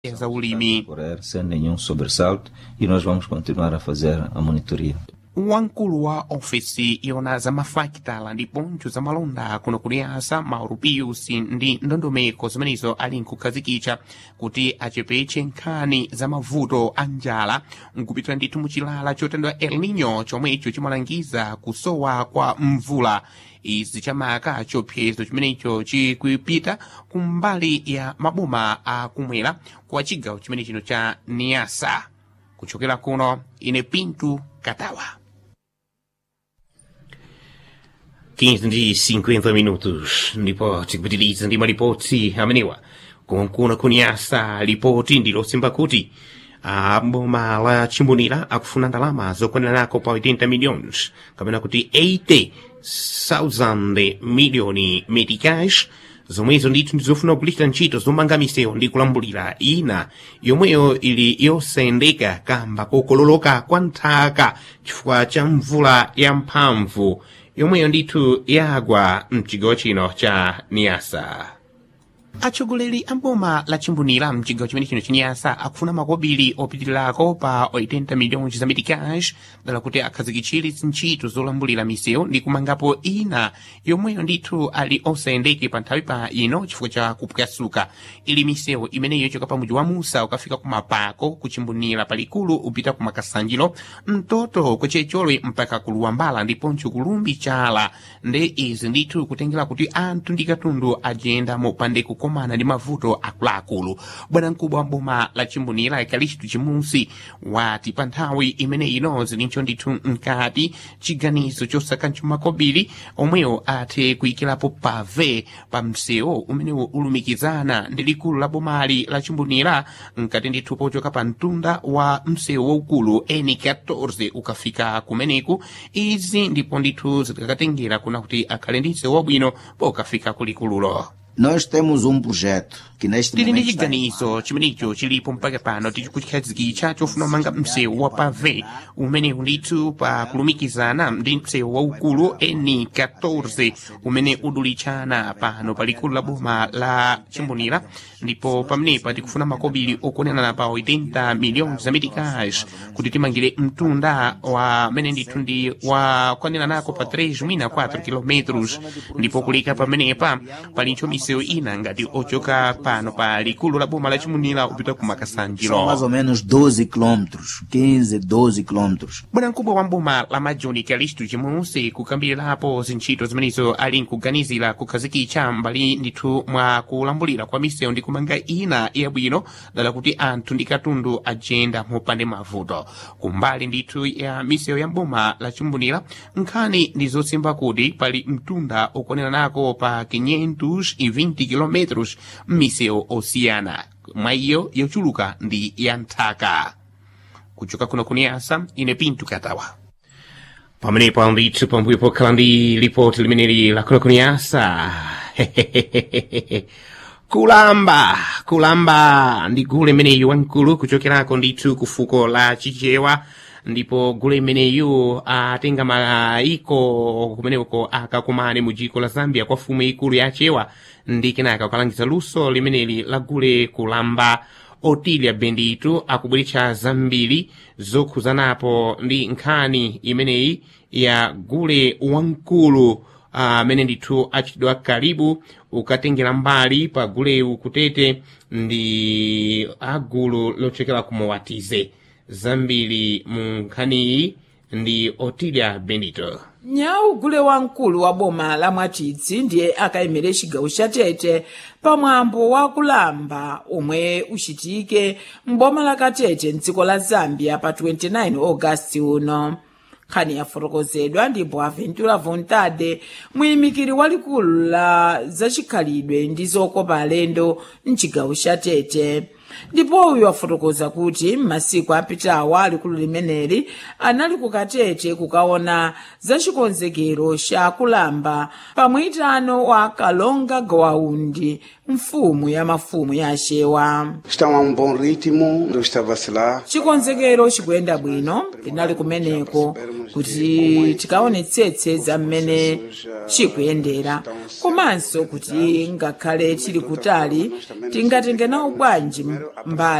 za ulimi correr sem nenhum sobressalto e nós vamos continuar a fazer a monitoria. wamkulu wa ofesi yona za mafakitala ndi pontho za malonda kuno kuliyasa mauro pius ndi ndondomeko zimenezo ali nkukhazikitsa kuti achepetse nkhani za mavuto a njala nkupitira ndithu muchilala chotendwa el nino chomwecho chimalangiza kusowa kwa mvula izi chamaka chopsezo chimenecho chikupita kumbali ya maboma akumwera kwa chigawo chimene chino cha niasa kuchokera kuno ine pintu katawa 15 ndi 50 minutos ndipo tikupitiriza ndi malipoti amenewa kunkuna kunyasa lipoti ndilosimba kuti a boma la chimbonera akufuna ndalama zokwanirako pa 80 milhões kapena kuti 80,000 miliyoni meticais zomwezo ndithu ndizofuna kugulitsa ntchito zomanga misewu ndi kulambulira ina yomweyo ili yosayendeka kamba kokololoka kwa nthaka chifukwa cha mvula yamphamvu yomweyo ndithu yagwa mchigawo chino cha niyasa atsogoleri a boma la chimbonera mchigawo chimene chino chinyasa akufuna makobiri opitirirako pa 80 milhões za meticais dala kuti akhazikitsire zintchito zolambulira misewu ndi kumangapo ina yomweyo ndithu ali osayendeke pa nthawi pa ino chifukwa cha kupwasuka ili misewu imeneyo choka pa mudzi wa musa ukafika ku mapako kuchimbonera palikulu upita ku makasanjiro mtoto kwechecholwe mpaka ku luwambala ndiponso kulumbi chala nde izi ndithu kutengera kuti anthu ndi katundu ajenda mopande kukomana ndi mavuto akuluakulu bwanamkubwa wa boma la chimbonera ikalichitu chimusi wati pa nthawi imene ino zilincho ndithu mkati chiganizo chosakancho makobiri omwewo athe kuyikirapo pave pa msewu umenewo ulumikizana ndi likulu la bomali la chimbonera mkati ndithu pochoka pa mtunda wa msewu waukulu N14 ukafika kumeneku izi ndipo ndithu zikakatengera kuna kuti akhale ndi msewu wabwino pokafika kulikululo Nós temos um projeto que neste tili ndi momento está em chiganizo chimenecho chilipo mpaka pano tichikuchikhazikitsa chofuna umanga msewu wa pave umenewu ndithu pa kulumikizana ndi msewu waukulu N14 umene udulitchana pano pa likulu la boma la chimbonera ndipo pamenepa tikufuna makobiri okwanirana pa 80 milhões za meticais kuti timangire mtunda wa mene ndithu ndi wakwaniranako pa 3 mwina 4 kilometros ndipo kulika pamenepa palinso misewu ina ngati ochoka pano pa likulu la boma la chimbonera upita ku são makasanjiro mais ou menos 12 quilômetros, 15, 12 quilômetros. bwanamkubwa wa mboma la majoni kalistu chimunsi kukambirirapo zintchito zimenezo ali nkuganizira kukhazikitsa mbali ndithu mwa kulambulira kwa misewu ndi kumanga ina yabwino dala kuti anthu ndi katundu ajenda mopande mavuto kumbali ndithu ya misewu ya mboma la chimbonera nkhani ndi zosimba kuti pali mtunda okwaniranako pa 520 km m'misewu osiyana mwa iyo yochuluka ndi ya nthaka kuchoka kuno kuniyasa ine pintu katawa pamenepo ndithu pambuyo pokhala ndi lipoti limeneli la kuno kuniyasa kulamba kulamba ndi gulu imeneyu wamkulu kuchokerako ndithu ku fuko la chichewa ndipo gulu imeneyu atenga maiko kumeneko akakumane mu dziko la zambia kwa fumu ikulu ya chewa ndi kenaka kukalangiza luso limeneli la gule kulamba otilia benditu akubweretsa zambiri zokhuzanapo ndi nkhani imeneyi ya gule wamkulu amene ndithu achitidwa karibu ukatengera mbali pa gulewu kutete ndi agulu lochokera kumowatize zambiri mu nkhaniyi ndi otilia benito nyau gule wamkulu wa boma la mwachitsi ndiye akayimire chigawo cha tete pamwambo wa kulamba omwe uchitike m'boma la katete mdziko la zambia pa 29 ogasiti uno nkhani yafotokozedwa ndi boaventura vontade muyimikiri walikulu la zachikhalidwe ndi zokopa alendo mchigawo cha tete ndipo uyu wafotokoza kuti m'masiku apitawa likulu limeneli anali kukatete kukaona zachikonzekero cha kulamba pamwitano wa kalonga gawaundi mfumu ya mafumu ya axewa Estão a um bom ritmo, não está a vacilar. chikonzekero chikuyenda bwino tinali kumeneko kuti tikaonetsetse za mmene chikuyendera komanso kuti ngakhale chili kutali tingatenge nawo bwanji mbali